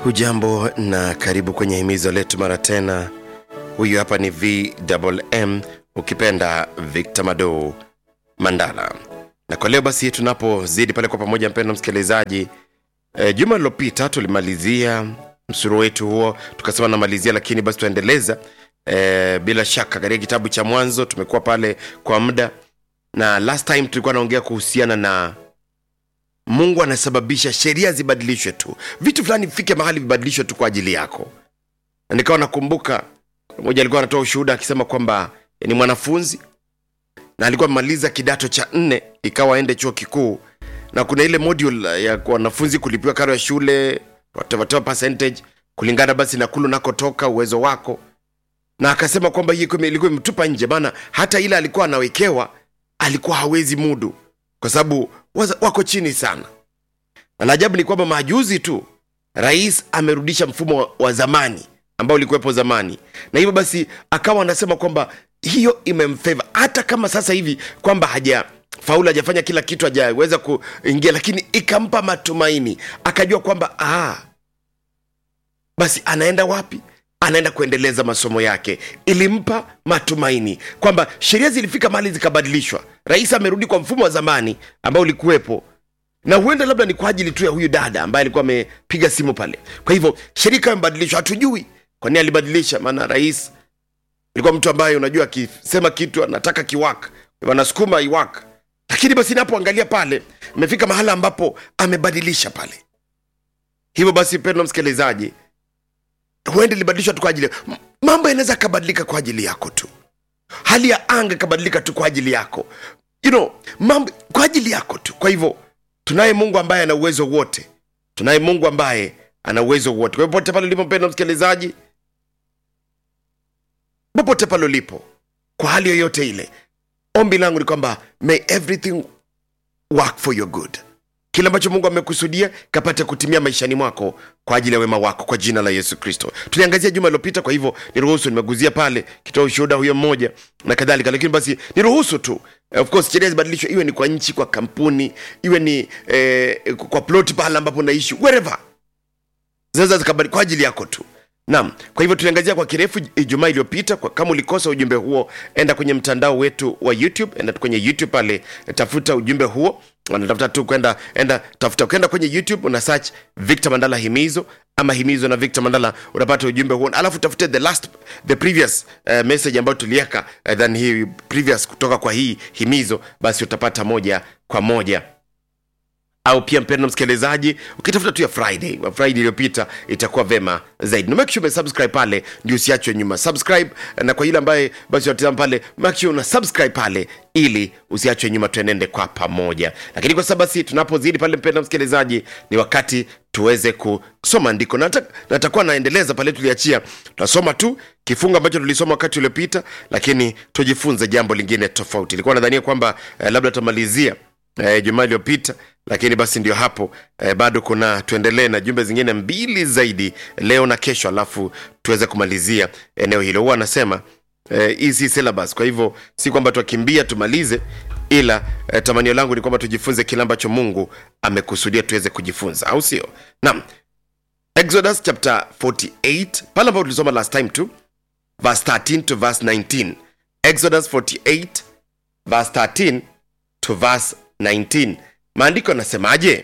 hujambo na karibu kwenye himizo letu mara tena huyu hapa ni vmm ukipenda victor mado mandala na kwa leo basi tunapozidi pale kwa pamoja mpendo msikilizaji e, juma lilopita tulimalizia msuru wetu huo tukasema namalizia lakini basi tuendeleza e, bila shaka katika kitabu cha mwanzo tumekuwa pale kwa muda na last time tulikuwa naongea kuhusiana na mungu anasababisha sheria zibadilishwe tu vitu fulani vifike mahali vibadilishwe tu kwa ajili yako na nikawa nakumbuka mmoja alikuwa anatoa ushuhuda akisema kwamba ni mwanafunzi na alikuwa amemaliza kidato cha nne ikawa aende chuo kikuu na kuna ile module ya wanafunzi kulipiwa karo ya shule whatever percentage kulingana basi na kulu nakotoka uwezo wako na akasema kwamba hii ilikuwa ilikuwa imetupa nje maana hata ile alikuwa anawekewa alikuwa hawezi mudu kwa sababu waza- wako chini sana na la ajabu ni kwamba majuzi tu rais amerudisha mfumo wa, wa zamani ambao ulikuwepo zamani na hivyo basi akawa anasema kwamba hiyo imemfeva hata kama sasa hivi kwamba haja faulu hajafanya kila kitu hajaweza kuingia lakini ikampa matumaini akajua kwamba ah, basi anaenda wapi anaenda kuendeleza masomo yake ilimpa matumaini kwamba sheria zilifika mahali zikabadilishwa rais amerudi kwa mfumo wa zamani ambao ulikuwepo na huenda labda ni kwa ajili tu ya huyu dada ambaye alikuwa amepiga simu pale kwa hivyo sheria ikawa imebadilishwa hatujui kwa nini alibadilisha maana rais alikuwa mtu ambaye unajua akisema kitu anataka kiwaka anasukuma iwaka lakini basi napoangalia pale imefika mahala ambapo amebadilisha pale hivyo basi pendo msikilizaji huenda ilibadilishwa tu kwa ajili M- mambo yanaweza akabadilika kwa ajili yako tu hali ya anga ikabadilika tu kwa ajili yako you know, mambo kwa ajili yako tu kwa hivyo tunaye mungu ambaye ana uwezo wote tunaye mungu ambaye ana uwezo wote kwa hivyo popote pale ulipo mpendo msikilizaji popote pale ulipo kwa hali yoyote ile ombi langu ni kwamba may everything work for your good kile ambacho mungu amekusudia kapate kutimia maishani mwako kwa ajili ya wema wako kwa jina la yesu kristo tuliangazia juma iliyopita kwa hivyo niruhusu nimeguzia pale kitoa ushuhuda huyo mmoja na kadhalika lakini basi niruhusu tu of course sheria zibadilishwe iwe ni kwa nchi kwa kampuni iwe ni eh, kwa plot pahala ambapo unaishi wherever zinaweza zikabadili kwa ajili yako tu naam kwa hivyo tuliangazia kwa kirefu ijumaa iliyopita kwa kama ulikosa ujumbe huo enda kwenye mtandao wetu wa youtube enda kwenye youtube pale tafuta ujumbe huo wanatafuta tu kwenda enda tafuta ukienda kwenye youtube una search victor mandala himizo ama himizo na victor mandala unapata ujumbe huo alafu tafute the last the previous uh, message ambayo tuliweka uh, than hii previous kutoka kwa hii himizo basi utapata moja kwa moja au pia mpendo msikilizaji ukitafuta tu ya friday wa friday iliyopita itakuwa vema zaidi na make sure umesubscribe pale ndio usiachwe nyuma subscribe na kwa yule ambaye basi unatizama pale make sure una subscribe pale ili usiachwe nyuma tuenende kwa pamoja lakini kwa sababu basi tunapozidi pale mpendo msikilizaji ni wakati tuweze kusoma andiko na nata- natakuwa naendeleza pale tuliachia tutasoma tu kifungu ambacho tulisoma wakati uliopita lakini tujifunze jambo lingine tofauti ilikuwa nadhania kwamba eh, labda tutamalizia eh, jumaa iliyopita lakini basi ndio hapo eh, bado kuna tuendelee na jumbe zingine mbili zaidi leo na kesho alafu tuweze kumalizia eneo hilo huwa anasema eh, hii si syllabus kwa hivyo si kwamba twakimbia tumalize ila eh, tamanio langu ni kwamba tujifunze kile ambacho mungu amekusudia tuweze kujifunza au sio naam exodus chapter 48 pale ambapo tulisoma last time tu verse 13 to verse 19 exodus 48 verse 13 to verse 19 maandiko yanasemaje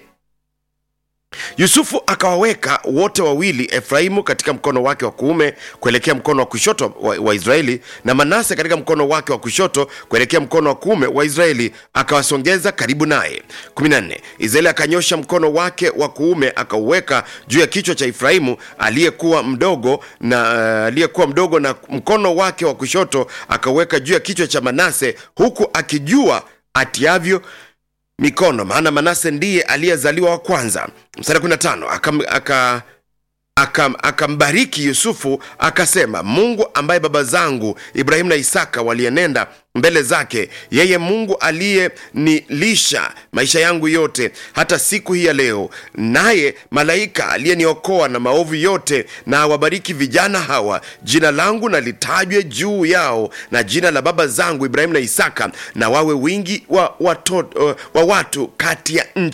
yusufu akawaweka wote wawili efraimu katika mkono wake wa kuume kuelekea mkono wa kushoto wa, wa israeli na manase katika mkono wake wa kushoto kuelekea mkono wa kuume wa israeli akawasongeza karibu naye 14 israeli akanyosha mkono wake wa kuume akauweka juu ya kichwa cha efraimu aliyekuwa mdogo na uh, aliyekuwa mdogo na mkono wake wa kushoto akauweka juu ya kichwa cha manase huku akijua atiavyo mikono maana manase ndiye aliyezaliwa wa kwanza mstari 15 akam, aka akam- akambariki yusufu akasema mungu ambaye baba zangu ibrahimu na isaka walienenda mbele zake yeye mungu aliyenilisha maisha yangu yote hata siku hii ya leo naye malaika aliyeniokoa na maovu yote na awabariki vijana hawa jina langu na litajwe juu yao na jina la baba zangu ibrahimu na isaka na wawe wingi wa, watoto, wa watu kati ya nchi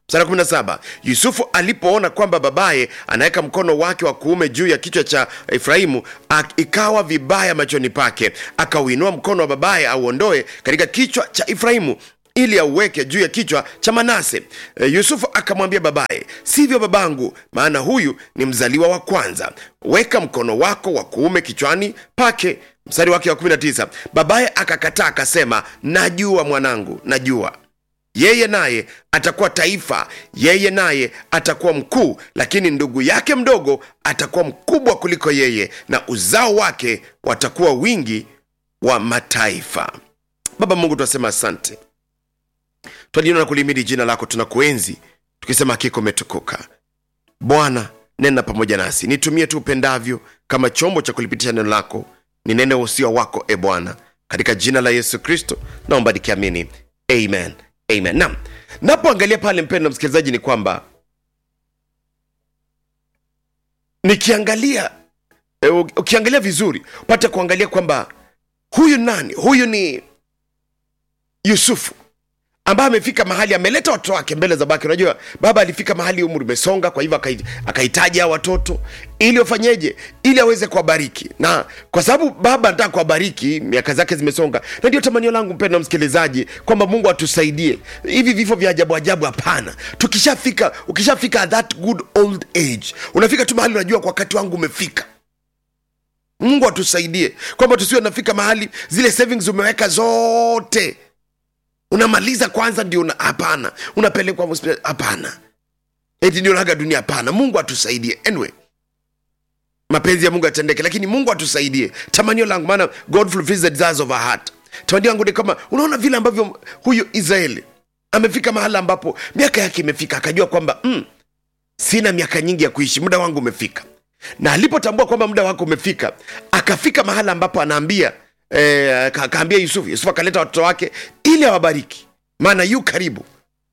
mstari wa 17 yusufu alipoona kwamba babaye anaweka mkono wake wa kuume juu ya kichwa cha efraimu ak- ikawa vibaya machoni pake akauinua mkono wa babaye auondoe katika kichwa cha efraimu ili auweke juu ya kichwa cha manase e, yusufu akamwambia babaye sivyo babangu maana huyu ni mzaliwa wa kwanza weka mkono wako wa kuume kichwani pake mstari wake wa 19 babaye akakataa akasema najua mwanangu najua yeye naye atakuwa taifa yeye naye atakuwa mkuu lakini ndugu yake mdogo atakuwa mkubwa kuliko yeye na uzao wake watakuwa wingi wa mataifa baba mungu tunasema asante twalina na kulimidi jina lako tunakuenzi tukisema hakika umetukuka bwana nena pamoja nasi nitumie tu upendavyo kama chombo cha kulipitisha neno lako ni nene usio wako e bwana katika jina la yesu kristo naomba nikiamini amen amen nam napoangalia pale mpendo msikilizaji ni kwamba nikiangalia e, ukiangalia vizuri upate kuangalia kwamba huyu nani huyu ni yusufu ambaye amefika mahali ameleta watoto wake mbele za bake unajua baba alifika mahali umri umesonga kwa hivyo akai- akahitaji hao watoto ili wafanyeje ili aweze kuwabariki na kwa sababu baba anataka kuwabariki miaka zake zimesonga na ndio tamanio langu mpendo msikilizaji kwamba mungu atusaidie hivi vifo vya ajabu ajabu hapana tukishafika ukishafika that good old age unafika tu mahali unajua kwa wakati wangu umefika mungu atusaidie kwamba tusiwe nafika mahali zile savings umeweka zote unamaliza kwanza ndio una- hapana unapelekwa hospitali hapana eti ndio naga dunia hapana mungu atusaidie anyway mapenzi ya mungu yatendeke lakini mungu atusaidie tamanio langu maana god fulfills the desires of our heart tamanio langu ni kama unaona vile ambavyo huyu israeli amefika mahala ambapo miaka yake imefika akajua kwamba mm, sina miaka nyingi ya kuishi muda wangu umefika na alipotambua kwamba muda wake umefika akafika mahala ambapo anaambia eh, aka- akaambia yusufu yusufu akaleta watoto wake ili awabariki maana yu karibu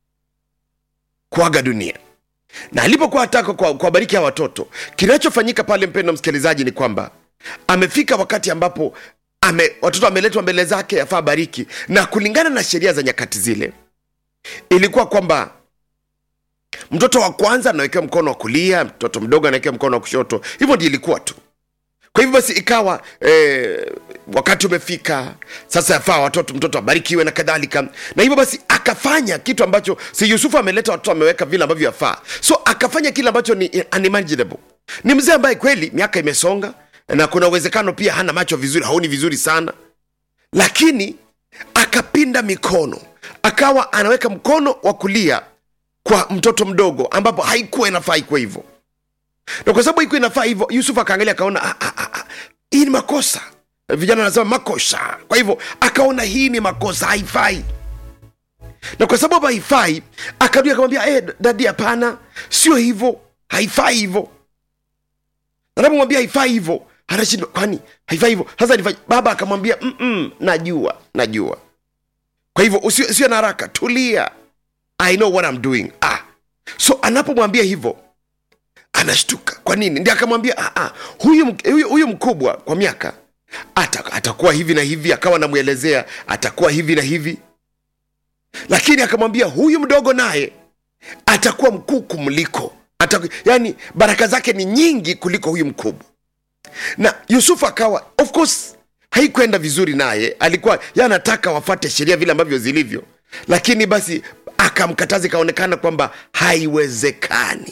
kuaga dunia na alipokuwa ataka kwa- kuwabariki hawa watoto kinachofanyika pale mpendo msikilizaji ni kwamba amefika wakati ambapo ame, watoto wameletwa mbele zake afaa bariki na kulingana na sheria za nyakati zile ilikuwa kwamba mtoto wa kwanza anawekewa mkono wa kulia mtoto mdogo anawekewa mkono wa kushoto hivyo ndio ilikuwa tu kwa hivyo basi ikawa eh, wakati umefika sasa yafaa watoto mtoto abarikiwe na kadhalika na hivyo basi akafanya kitu ambacho si yusufu ameleta watoto ameweka vile ambavyo yafaa so akafanya kile ambacho ni unimaginable ni mzee ambaye kweli miaka imesonga na kuna uwezekano pia hana macho vizuri haoni vizuri sana lakini akapinda mikono akawa anaweka mkono wa kulia kwa mtoto mdogo ambapo haikuwa inafaa ikuwa hivyo na kwa sababu haikuwa inafaa hivyo yusuf akaangalia akaona "Ah, ah, ah, ah, hii ni makosa vijana wanasema makosa kwa hivyo akaona hii ni makosa haifai na kwa sababu haifai akarudi akamwambia eh, dadi hapana sio hivyo haifai hivyo anapomwambia haifai hivyo anashindwa kwani haifai hivyo sasa nifanye baba akamwambia "Mm-mm, najua najua kwa hivyo usiwe usiwe na haraka tulia i know what I'm doing ah. so anapomwambia hivyo anashtuka kwa nini ndi akamwambia "Ah, ah, huyu, mk- huyu, huyu mkubwa kwa miaka ata, atakuwa hivi na hivi akawa anamwelezea atakuwa hivi na hivi lakini akamwambia huyu mdogo naye atakuwa mkuu kumliko Ataku, yani baraka zake ni nyingi kuliko huyu mkubwa na yusufu akawa of course haikwenda vizuri naye alikuwa ye anataka wafate sheria vile ambavyo zilivyo lakini basi akamkataza ikaonekana kwamba haiwezekani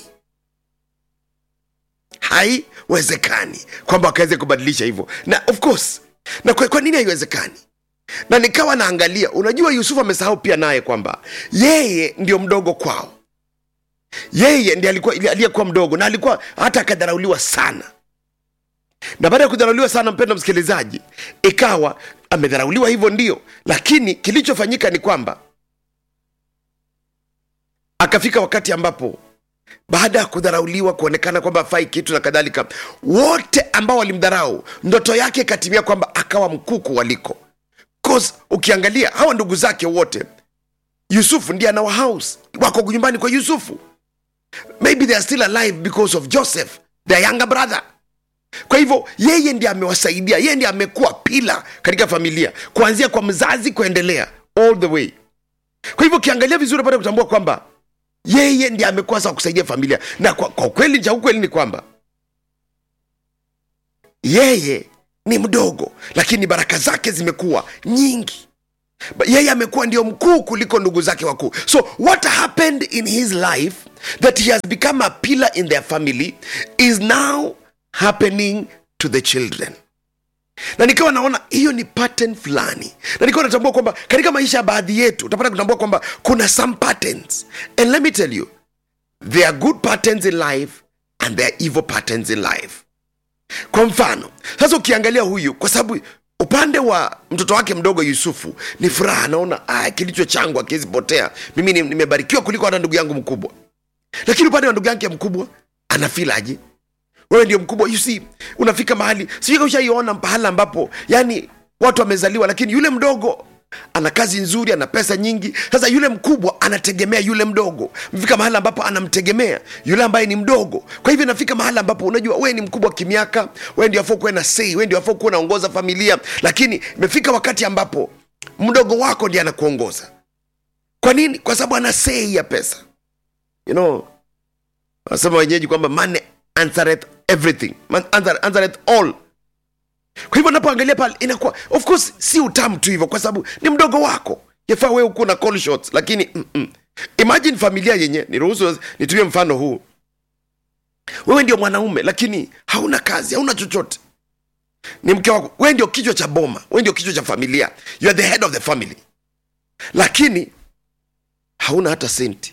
haiwezekani kwamba wakaweze kubadilisha hivyo na of course na kwa, kwa nini haiwezekani na nikawa naangalia unajua yusufu amesahau pia naye kwamba yeye ndio mdogo kwao yeye ndi alikuwa aliyekuwa mdogo na alikuwa hata akadharauliwa sana na baada ya kudharauliwa sana mpendo msikilizaji ikawa amedharauliwa hivyo ndio lakini kilichofanyika ni kwamba akafika wakati ambapo baada ya kudharauliwa kuonekana kwamba afai kitu na kadhalika wote ambao walimdharau ndoto yake ikatimia kwamba akawa mkuu kuwaliko 'Cause ukiangalia hawa ndugu zake wote yusufu ndiye anawa house wako nyumbani kwa yusufu maybe they are still alive because of joseph their younger brother kwa hivyo yeye ndiye amewasaidia yeye ndiye amekuwa pila katika familia kuanzia kwa mzazi kuendelea all the way kwa hivyo ukiangalia vizuri pata kutambua kwamba yeye ndiye amekuwa sawa kusaidia familia na kwa, kwa ukweli cha ukweli ni kwamba yeye ni mdogo lakini baraka zake zimekuwa nyingi Ba- yeye amekuwa ndio mkuu kuliko ndugu zake wakuu so what happened in his life that he has become a pillar in their family is now happening to the children na nikawa naona hiyo ni pattern fulani na nikawa natambua kwamba katika maisha ya baadhi yetu utapata kutambua kwamba kuna some patterns and let me tell you there are good patterns in life and there are evil patterns in life kwa mfano sasa ukiangalia huyu kwa sababu upande wa mtoto wake mdogo yusufu ni furaha anaona ah, kilicho changu akiwezi potea mimi ni- nimebarikiwa kuliko hata ndugu yangu mkubwa lakini upande wa ndugu yake mkubwa anafilaje wewe ndio mkubwa you see unafika mahali sijui kama ushaiona pahala ambapo yani watu wamezaliwa lakini yule mdogo ana kazi nzuri ana pesa nyingi sasa yule mkubwa anategemea yule mdogo mfika mahali ambapo anamtegemea yule ambaye ni mdogo kwa hivyo inafika mahali ambapo unajua wewe ni mkubwa kimiaka wewe ndio afaa kuwe na sei wewe ndio afaa kuwa unaongoza familia lakini imefika wakati ambapo mdogo wako ndiye anakuongoza kwa nini kwa sababu ana sei ya pesa you know wanasema wenyeji kwamba money answereth everything Man- answer- answereth all kwa hivyo napoangalia pale inakuwa of course si utamu tu hivyo kwa sababu ni mdogo wako yafaa wewe ukuwa na call shots lakini mm-mm. imagine familia yenye niruhusu nitumie mfano huu wewe ndio mwanaume lakini hauna kazi hauna chochote ni mke wako wewe ndio kichwa cha boma wewe ndio kichwa cha familia you are the head of the family lakini hauna hata senti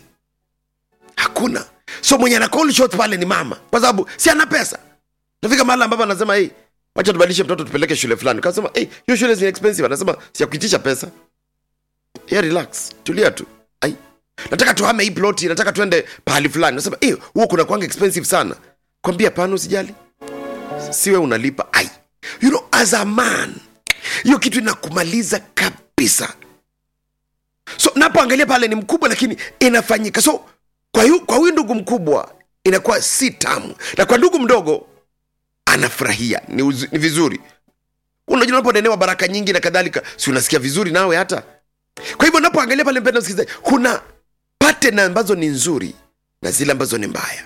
hakuna so mwenye ana call shot pale ni mama kwa sababu si ana pesa nafika mahali ambapo anasema hey, wacha tubadilishe mtoto tupeleke shule fulani kasema hey, hiyo shule ni expensive anasema siyakuitisha pesa yeah, relax tulia tu ai nataka tuhame hii ploti nataka tuende pahali fulani nasema hey, huo kuna kwanga expensive sana kwambia pana usijali siwe unalipa ai you know as a man hiyo kitu inakumaliza kabisa so napoangalia pale ni mkubwa lakini inafanyika so kwa huyu, kwa huyu ndugu mkubwa inakuwa si tamu na kwa ndugu mdogo anafurahia ni, uzu, ni vizuri unajua unaponenewa baraka nyingi na kadhalika si unasikia vizuri nawe hata kwa hivyo unapoangalia pale mpenda msikilizaji kuna pattern ambazo ni nzuri na zile ambazo ni mbaya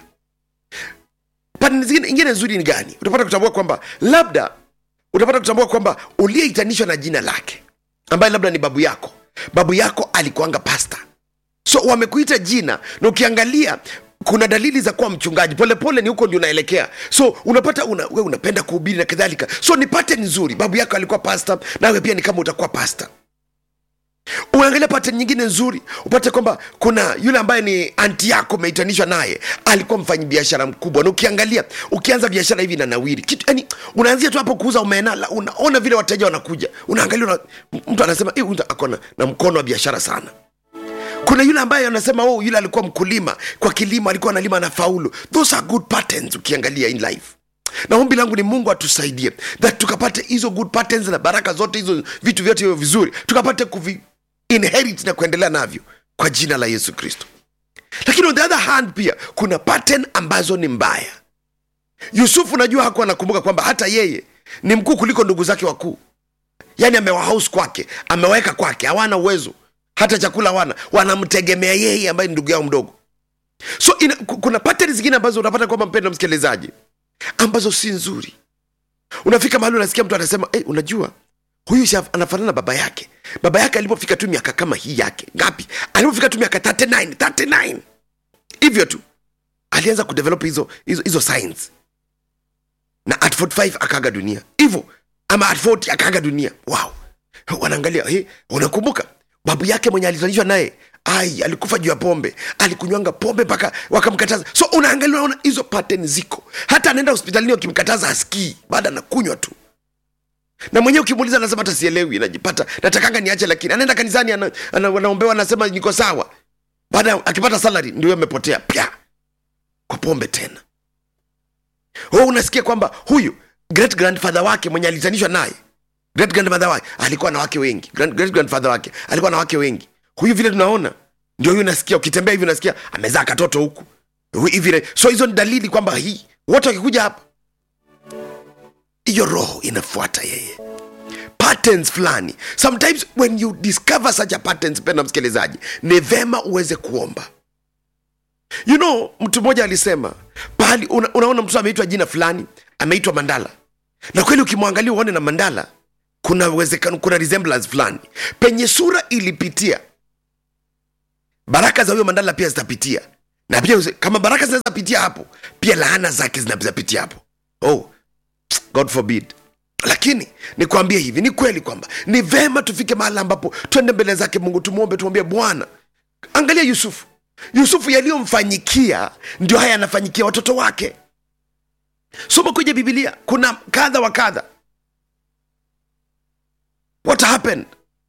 pattern zingine ingine nzuri ni gani utapata kutambua kwamba labda utapata kutambua kwamba uliyeitanishwa na jina lake ambaye labda ni babu yako babu yako alikuanga pasta so wamekuita jina na ukiangalia kuna dalili za kuwa mchungaji polepole ni huko ndio unaelekea so unapata una, we unapenda kuhubiri na kadhalika so ni pattern nzuri babu yako alikuwa pasta nawe pia ni kama utakuwa pasta uangalia pattern nyingine nzuri upate kwamba kuna yule ambaye ni anti yako umeitanishwa naye alikuwa mfanyi biashara mkubwa na ukiangalia ukianza biashara hivi na nawiri kitu yani unaanzia tu hapo kuuza omena la- unaona vile wateja wanakuja unaangalia una, mtu anasema "Eh, huyu ako na, na mkono wa biashara sana kuna yule ambaye anasema oh, yule alikuwa mkulima kwa kilimo alikuwa analima na faulu those are good patterns ukiangalia in life na ombi langu ni mungu atusaidie that tukapate hizo good patterns na baraka zote hizo vitu vyote hivyo vizuri tukapate kuvi inherit na kuendelea navyo kwa jina la yesu kristo lakini on the other hand pia kuna pattern ambazo ni mbaya yusufu najua hakuwa anakumbuka kwamba hata yeye ni mkuu kuliko ndugu zake wakuu yaani amewahouse kwake amewaweka kwake hawana uwezo hata chakula wana wanamtegemea yeye ambaye ni ndugu yao mdogo so ina, ku- kuna pattern zingine ambazo unapata kwamba mpendo msikilizaji ambazo si nzuri unafika mahali unasikia mtu anasema hey, unajua huyu si af- anafanana na baba yake baba yake alipofika tu miaka kama hii yake ngapi alipofika tu miaka 39 39 hivyo tu alianza kudevelop hizo hizo, hizo signs na at 45 akaaga dunia hivyo ama at 40 akaaga dunia wow wanaangalia hey, unakumbuka babu yake mwenye alizalishwa naye ai alikufa juu ya pombe alikunywanga pombe mpaka wakamkataza so unaangalia unaona hizo pattern ziko hata anaenda hospitalini wakimkataza askii baada anakunywa tu na mwenyewe ukimuuliza anasema hata sielewi najipata natakanga niache lakini anaenda kanisani ana, ana, anaombewa anasema niko sawa baada ya- akipata salary ndio amepotea pya kwa pombe tena oh, unasikia kwamba huyu great grandfather wake mwenye alitanishwa naye great grandmother wake alikuwa na wake wengi Grand, great grandfather wake alikuwa na wake wengi huyu vile tunaona ndio huyu unasikia ukitembea hivi unasikia amezaa katoto huku Huyu hivi so hizo ni dalili kwamba hii wote wakikuja hapa hiyo roho inafuata yeye patterns fulani sometimes when you discover such a patterns penda msikilizaji ni vema uweze kuomba you know mtu mmoja alisema pahali una, unaona mtu ameitwa jina fulani ameitwa mandala na kweli ukimwangalia uone na mandala kuna uwezekano kuna resemblance fulani penye sura ilipitia baraka za huyo mandala pia zitapitia na pia kama baraka zinaweza pitia hapo pia laana zake zinaweza pitia hapo oh god forbid lakini nikwambie hivi ni kweli kwamba ni vema tufike mahali ambapo twende mbele zake mungu tumwombe tumwambie bwana angalia yusufu yusufu yaliyomfanyikia ndio haya yanafanyikia watoto wake soma kwenye bibilia kuna kadha wa kadha what happened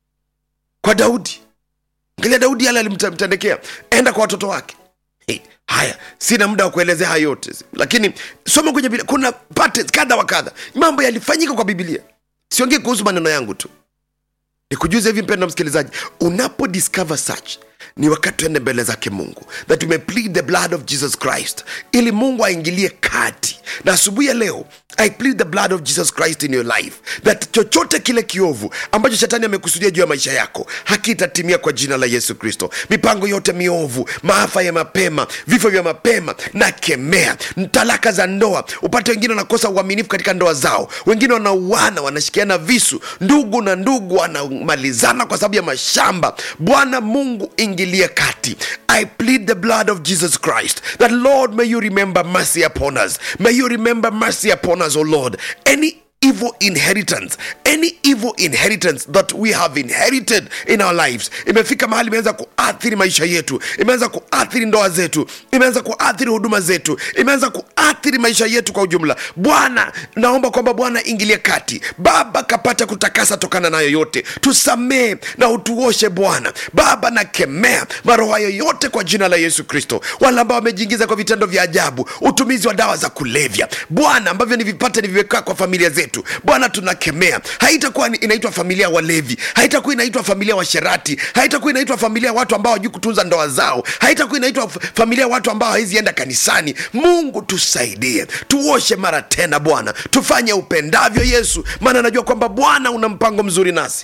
kwa daudi angalia daudi yale alimtendekea enda kwa watoto wake hey, haya sina muda wa kuelezea haya yote lakini soma kwenye biblia kuna patterns kadha wa kadha mambo yalifanyika kwa biblia siongee kuhusu maneno yangu tu nikujuze hivi mpendo msikilizaji unapo discover such ni wakati tuende mbele zake mungu that we may plead the blood of jesus christ ili mungu aingilie kati na asubuhi ya leo i plead the blood of jesus christ in your life that chochote kile kiovu ambacho shetani amekusudia juu ya maisha yako hakitatimia kwa jina la yesu kristo mipango yote miovu maafa ya mapema vifo vya mapema na kemea talaka za ndoa upate wengine wanakosa uaminifu katika ndoa zao wengine wanauana wanashikiana visu ndugu na ndugu wanamalizana kwa sababu ya mashamba bwana mungu ingilie kati i plead the blood of jesus christ that lord may you remember mercy upon us may you remember mercy upon us o lord any evil inheritance any evil inheritance that we have inherited in our lives imefika mahali imeanza kuathiri maisha yetu imeanza kuathiri ndoa zetu imeanza kuathiri huduma zetu imeanza kuathiri maisha yetu kwa ujumla bwana naomba kwamba bwana ingilie kati baba kapata kutakasa tokana nayo yote tusamee na utuoshe bwana baba nakemea maroho hayo yote kwa jina la yesu kristo wale ambao wamejiingiza kwa vitendo vya ajabu utumizi wa dawa za kulevya bwana ambavyo ni vipate niviwekaa kwa familia zetu bwana tunakemea haitakuwa ni- inaitwa familia ya walevi haitakuwa inaitwa familia ya washerati haitakuwa inaitwa familia ya watu ambao hawajui kutunza ndoa zao haitakuwa inaitwa f- familia ya watu ambao hawezi enda kanisani mungu tusaidie tuoshe mara tena bwana tufanye upendavyo yesu maana najua kwamba bwana una mpango mzuri nasi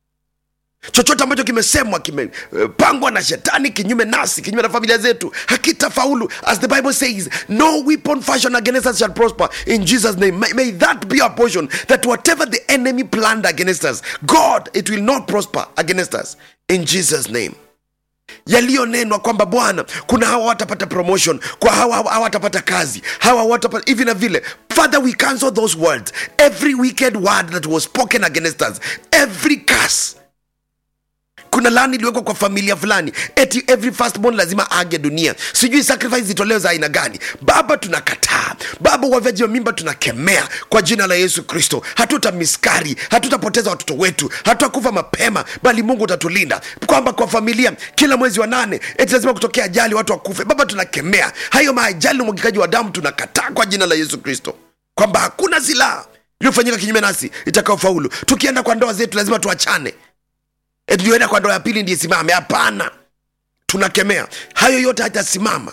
chochote ambacho kimesemwa kimepangwa na shetani kinyume nasi kinyume na familia zetu hakitafaulu as the bible says no weapon fashion against us shall prosper in jesus name may, may that be our portion that whatever the enemy planned against us god it will not prosper against us in jesus name yaliyonenwa kwamba bwana kuna hawa watapata promotion kwa hawa hawa hawatapata kazi hawa watapata hivi na vile father we cancel those words every wicked word that was spoken against us every curse kuna lani iliwekwa kwa familia fulani eti every firstborn lazima age dunia sijui sacrifice zitolewe za aina gani baba tunakataa baba wavyaji wa mimba tunakemea kwa jina la yesu kristo hatuta miskari hatutapoteza watoto wetu hatutakufa mapema bali mungu utatulinda kwamba kwa familia kila mwezi wa nane eti lazima kutokea ajali watu wakufe baba tunakemea hayo maajali na umwagikaji wa damu tunakataa kwa jina la yesu kristo kwamba hakuna silaha iliyofanyika kinyume nasi itakaofaulu tukienda kwa ndoa zetu lazima tuachane eti ndio enda kwa ndoa ya pili ndiye simame hapana tunakemea hayo yote hatasimama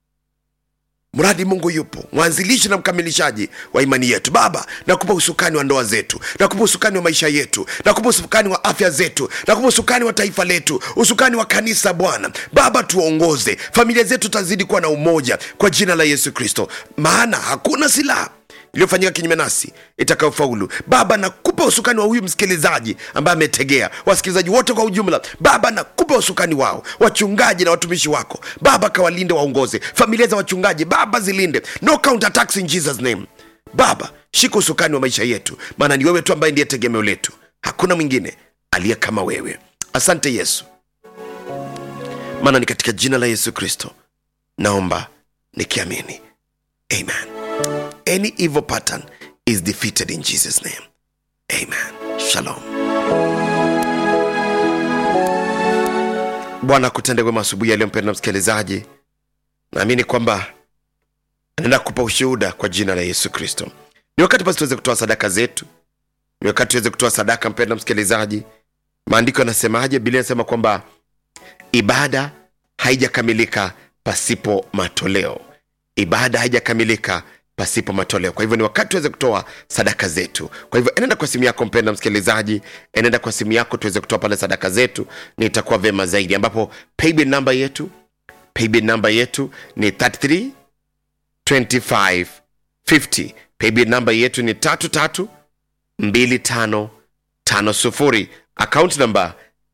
mradi mungu yupo mwanzilishi na mkamilishaji wa imani yetu baba nakupa usukani wa ndoa zetu nakupa usukani wa maisha yetu nakupa usukani wa afya zetu nakupa usukani wa taifa letu usukani wa kanisa bwana baba tuongoze familia zetu tazidi kuwa na umoja kwa jina la yesu kristo maana hakuna silaha iliyofanyika kinyume nasi itakayofaulu baba nakupa usukani wa huyu msikilizaji ambaye ametegea wasikilizaji wote kwa ujumla baba nakupa usukani wao wachungaji na watumishi wako baba kawalinde waongoze familia za wachungaji baba zilinde no counter attacks in jesus name baba shika usukani wa maisha yetu maana ni wewe tu ambaye ndiye tegemeo letu hakuna mwingine aliye kama wewe asante yesu maana ni katika jina la yesu kristo naomba nikiamini amen any evil pattern is defeated in Jesus' name. Amen. Shalom. Bwana kutende wema asubuhi ya leo, mpendwa msikilizaji, naamini kwamba anaenda kupa ushuhuda kwa jina la Yesu Kristo. Ni wakati basi tuweze kutoa sadaka zetu, ni wakati tuweze kutoa sadaka, mpendwa msikilizaji. Maandiko yanasemaje? Biblia inasema kwamba ibada haijakamilika pasipo matoleo ibada haijakamilika pasipo matoleo kwa hivyo ni wakati tuweze kutoa sadaka zetu kwa hivyo enenda kwa simu yako mpenda msikilizaji enenda kwa simu yako tuweze kutoa pale sadaka zetu ni itakuwa vema zaidi ambapo paybill namba yetu paybill namba yetu ni 33 25 50 paybill namba yetu ni 33 25 50 account namba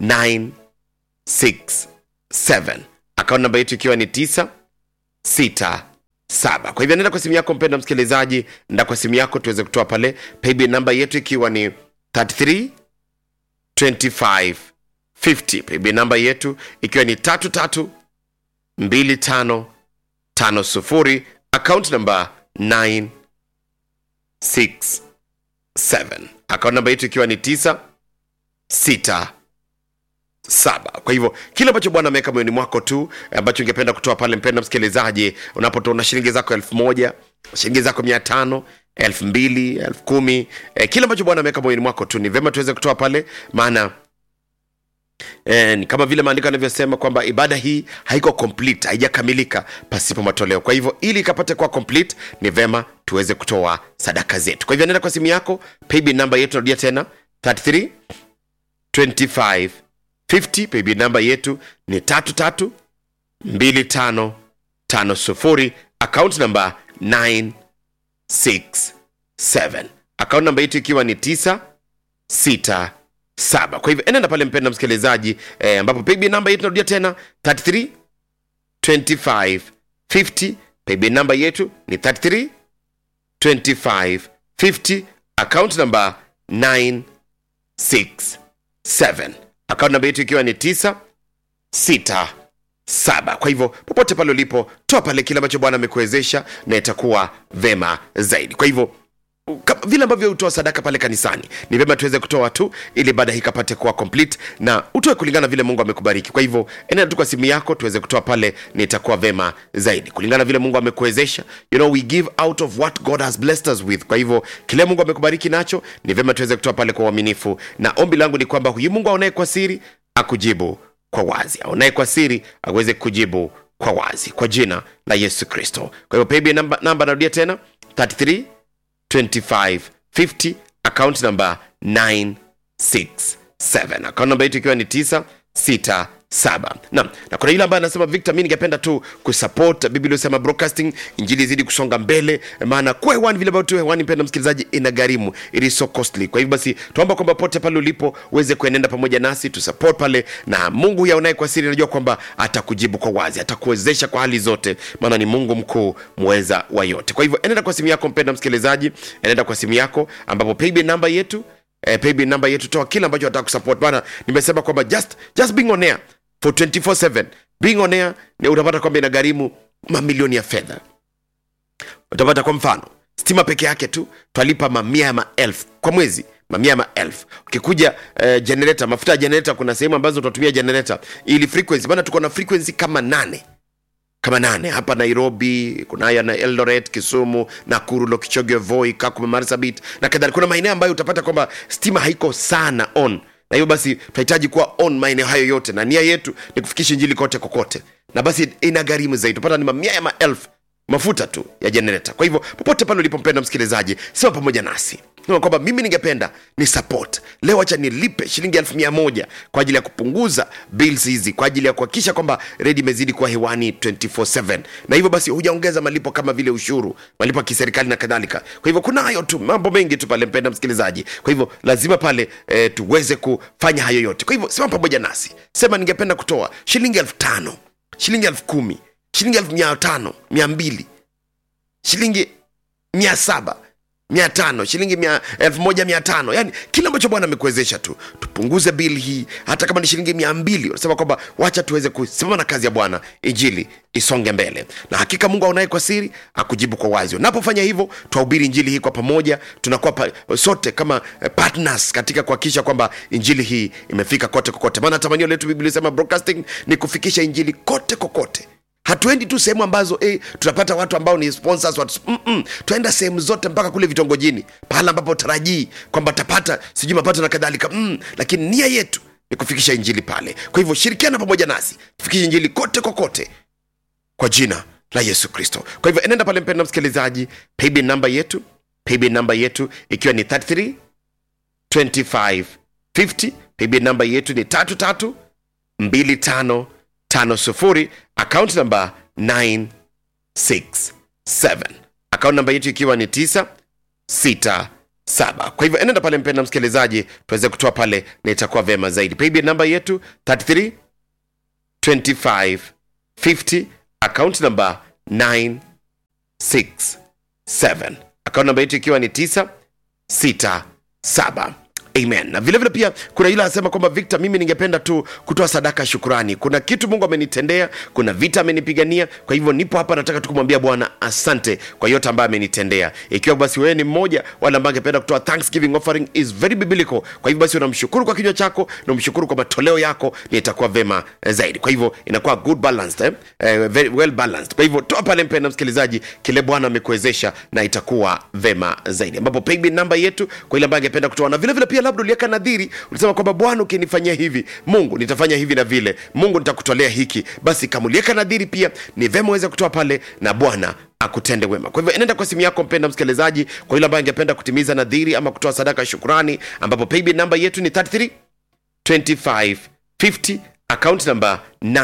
967 account namba yetu ikiwa ni 9 sita saba kwa hivyo nenda kwa simu yako mpenda msikilizaji nda kwa simu yako tuweze kutoa pale paybill namba yetu ikiwa ni 33 25 50 paybill namba yetu ikiwa ni 33 25 50 account namba 967 account namba yetu ikiwa ni 9 6 saba kwa hivyo kile ambacho bwana ameweka moyoni mwako tu ambacho ungependa kutoa pale mpenda msikilizaji unapotoa na shilingi zako elfu moja shilingi zako mia tano elfu mbili elfu kumi eh, kile ambacho bwana ameweka moyoni mwako tu ni vyema tuweze kutoa pale maana Eh, ni kama vile maandiko yanavyosema kwamba ibada hii haiko complete haijakamilika pasipo matoleo kwa hivyo ili ikapate kuwa complete ni vema tuweze kutoa sadaka zetu kwa hivyo nenda kwa simu yako paybill namba yetu narudia tena 33 25 50 paybill namba yetu ni 33 25 50 account namba 967 account namba yetu ikiwa ni 9 6 saba kwa hivyo enenda pale mpenda msikilizaji eh, ambapo paybill namba yetu narudia tena 33 25 50 paybill namba yetu ni 33 25 50 account namba 967 account namba yetu ikiwa ni 9 6 saba kwa hivyo popote pale ulipo toa pale kile ambacho bwana amekuwezesha na itakuwa vema zaidi kwa hivyo kama vile ambavyo utoa sadaka pale kanisani ni vyema tuweze kutoa tu ili baada hii ikapate kuwa complete na utoe kulingana vile mungu amekubariki kwa hivyo enea tu kwa simu yako tuweze kutoa pale ni itakuwa vema zaidi kulingana vile mungu amekuwezesha you know we give out of what god has blessed us with kwa hivyo kile mungu amekubariki nacho ni vyema tuweze kutoa pale kwa uaminifu na ombi langu ni kwamba huyu mungu aonaye kwa siri akujibu kwa wazi aonaye kwa siri aweze kujibu kwa wazi kwa jina la yesu kristo kwa hivyo paybill namba, namba narudia tena 33 2550 account number 967 account number yetu ikiwa ni 967 naam na kuna yule ambaye anasema victor mi ningependa tu kusupport biblia usema broadcasting injili izidi kusonga mbele maana kuwa hewani vile ambavyo tu hewani mpenda msikilizaji ina gharimu it is so costly kwa hivyo basi tuomba kwamba pote pale ulipo uweze kuenenda pamoja nasi tusupport pale na mungu yaonaye kwa siri najua kwamba atakujibu kwa wazi atakuwezesha kwa hali zote maana ni mungu mkuu mweza wa yote kwa hivyo enenda kwa simu yako mpenda msikilizaji enenda kwa simu yako ambapo paybill namba yetu eh, paybill namba yetu toa kile ambacho nataka kusupport bana nimesema kwamba just just being on air for 24/7 being on air ni utapata kwamba inagharimu mamilioni ya fedha utapata kwa mfano stima peke yake tu twalipa mamia ya maelfu kwa mwezi mamia ya maelfu ukikuja eh, generator mafuta ya generator kuna sehemu ambazo tunatumia generator ili frequency maana tuko na frequency kama nane kama nane hapa nairobi kuna haya na eldoret kisumu nakuru lokichoge voi kakuma marsabit na kadhalika kuna maeneo ambayo utapata kwamba stima haiko sana on na hiyo basi tunahitaji kuwa on maeneo hayo yote na nia yetu ni kufikisha injili kote kokote na basi ina gharimu zaidi utapata ni mamia ya maelfu mafuta tu ya jenereta kwa hivyo popote pale ulipompenda msikilizaji sema pamoja nasi Sema kwamba mimi ningependa ni support leo acha nilipe shilingi elfu mia moja kwa ajili ya kupunguza bills hizi kwa ajili ya kuhakikisha kwamba redi imezidi kuwa hewani 24/7 na hivyo basi hujaongeza malipo kama vile ushuru malipo ya kiserikali na kadhalika kwa hivyo kuna hayo tu mambo mengi tu pale mpenda msikilizaji kwa hivyo lazima pale e, tuweze kufanya hayo yote kwa hivyo sema pamoja nasi sema ningependa kutoa shilingi elfu tano shilingi elfu kumi shilingi elfu mia tano mia mbili shilingi mia saba mia tano shilingi mia, elfu moja mia tano yani kile ambacho bwana amekuwezesha tu tupunguze bili hii hata kama ni shilingi mia mbili unasema kwamba wacha tuweze kusimama na kazi ya bwana injili isonge mbele na hakika mungu aonaye kwa siri akujibu kwa wazi unapofanya hivyo twahubiri injili hii kwa pamoja tunakuwa pa, sote kama eh, partners katika kuhakikisha kwamba injili hii imefika kote kokote maana tamanio letu biblia sema broadcasting ni kufikisha injili kote kokote hatuendi tu sehemu ambazo eh, tunapata watu ambao ni sponsors watu, mm-mm. tuenda sehemu zote mpaka kule vitongojini pahala ambapo tarajii kwamba tapata sijui mapato na kadhalika mm, lakini nia yetu ni kufikisha injili pale kwa hivyo shirikiana pamoja nasi tufikishe injili kote kokote kwa jina la yesu kristo kwa hivyo enenda pale mpenda msikilizaji paybill namba yetu paybill namba yetu ikiwa ni 33 25 50 paybill namba yetu ni tatu tatu mbili tano tano sufuri account number 967 account namba yetu ikiwa ni 967 kwa hivyo enenda pale mpenda msikilizaji tuweze kutoa pale na itakuwa vema zaidi paybill namba yetu 33 25 50 account number 967 account namba yetu ikiwa ni 967 amen na vilevile vile pia kuna yule anasema kwamba victor mimi ningependa tu kutoa sadaka ya shukurani kuna kitu mungu amenitendea kuna vita amenipigania kwa hivyo nipo hapa nataka tu kumwambia bwana asante kwa yote ambayo amenitendea ikiwa basi wewe ni mmoja wale ambao angependa kutoa thanksgiving offering is very biblical kwa hivyo basi unamshukuru kwa kinywa chako na umshukuru kwa matoleo yako ni itakuwa vema eh, zaidi kwa hivyo inakuwa good balanced eh? Eh, very well balanced kwa hivyo toa pale mpenda msikilizaji kile bwana amekuwezesha na itakuwa vema zaidi ambapo paybill namba yetu kwa ile ambayo angependa kutoa na vile vile pia labda uliweka nadhiri ulisema kwamba bwana ukinifanyia hivi mungu nitafanya hivi na vile mungu nitakutolea hiki basi kama uliweka nadhiri pia ni vema uweze kutoa pale na bwana akutende wema kwa hivyo enenda kwa simu yako mpenda msikilizaji kwa yule ambaye angependa kutimiza nadhiri ama kutoa sadaka ya shukurani ambapo paybill namba yetu ni 33 25 50 account number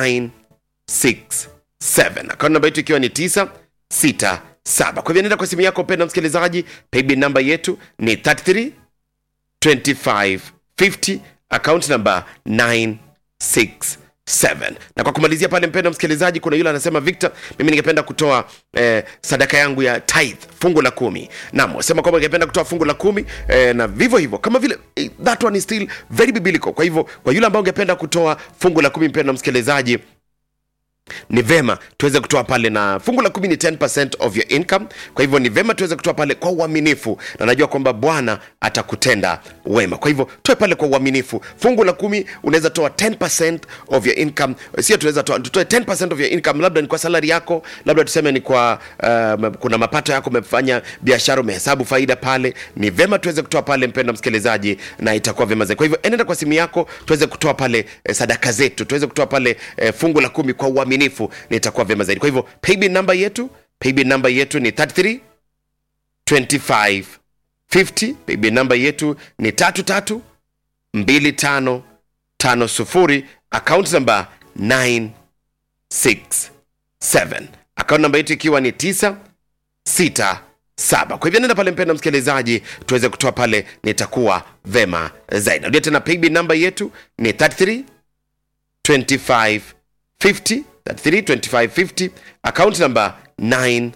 967 account namba yetu ikiwa ni 967 kwa hivyo nenda kwa simu yako mpenda msikilizaji paybill namba yetu ni 33 25 50 account number 967 na kwa kumalizia pale mpenda msikilizaji kuna yule anasema victor mimi ningependa kutoa eh, sadaka yangu ya tithe fungu la kumi nam wasema kwamba ningependa kutoa fungu la kumi eh, na vivyo hivyo kama vile eh, that one is still very biblical kwa hivyo kwa yule ambao ungependa kutoa fungu la kumi mpenda msikilizaji ni vema tuweze kutoa pale na fungu la kumi ni 10 of your income kwa hivyo ni vema tuweze kutoa pale kwa uaminifu na najua kwamba bwana atakutenda wema kwa hivyo toe pale kwa uaminifu fungu la kumi unaweza toa 10 of your income sio tunaweza toa tutoe 10 of your income labda ni kwa salari yako labda tuseme ni kwa uh, kuna mapato yako umefanya biashara umehesabu faida pale ni vema tuweze kutoa pale mpenda msikilizaji na itakuwa vema zaidi kwa hivyo enenda kwa simu yako tuweze kutoa pale eh, sadaka zetu tuweze kutoa pale eh, fungu la kumi kwa uaminifu na itakuwa vyema zaidi kwa hivyo paybill namba yetu paybill namba yetu ni 33 25 50 paybill namba yetu ni 33 25 50 account namba 967 account namba yetu ikiwa ni 9 sita saba kwa hivyo nenda pale mpenda msikilizaji tuweze kutoa pale nitakuwa vema zaidi narudia tena paybill namba yetu ni 33 25 50 33 25 50 account number 967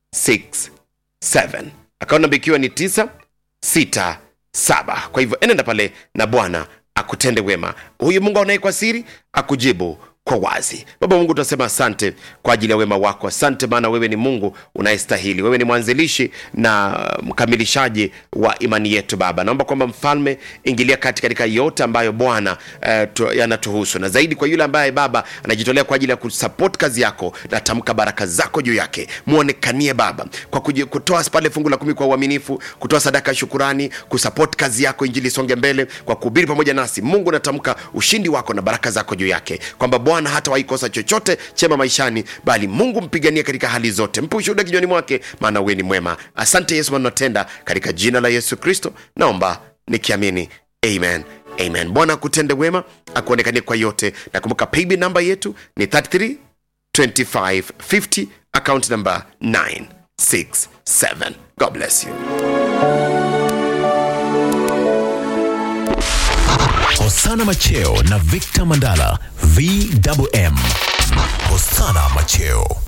account namba ikiwa ni 967 kwa hivyo enenda pale na bwana akutende wema huyu mungu aonaye kwa siri akujibu kwa wazi baba mungu tunasema asante kwa ajili ya wema wako asante maana wewe ni mungu unayestahili wewe ni mwanzilishi na mkamilishaji wa imani yetu baba naomba kwamba mfalme ingilia kati katika yote ambayo bwana eh, tu- yanatuhusu na zaidi kwa yule ambaye baba anajitolea kwa ajili ya kusupport kazi yako natamka baraka zako juu yake mwonekanie baba kwa kuji- kutoa pale fungu la kumi kwa uaminifu kutoa sadaka ya shukurani kusupport kazi yako injili isonge mbele kwa kuhubiri pamoja nasi mungu natamka ushindi wako na baraka zako juu yake kwamba bwana hata waikosa chochote chema maishani bali mungu mpiganie katika hali zote mpe ushuhuda kinywani mwake maana wewe ni mwema asante yesu manatenda katika jina la yesu kristo naomba nikiamini amen amen bwana akutende wema akuonekanie kwa yote na kumbuka paybill namba yetu ni 33 25 50 account number 967 god bless you Hosana Macheo na Victor Mandala VMM. Hosana Macheo.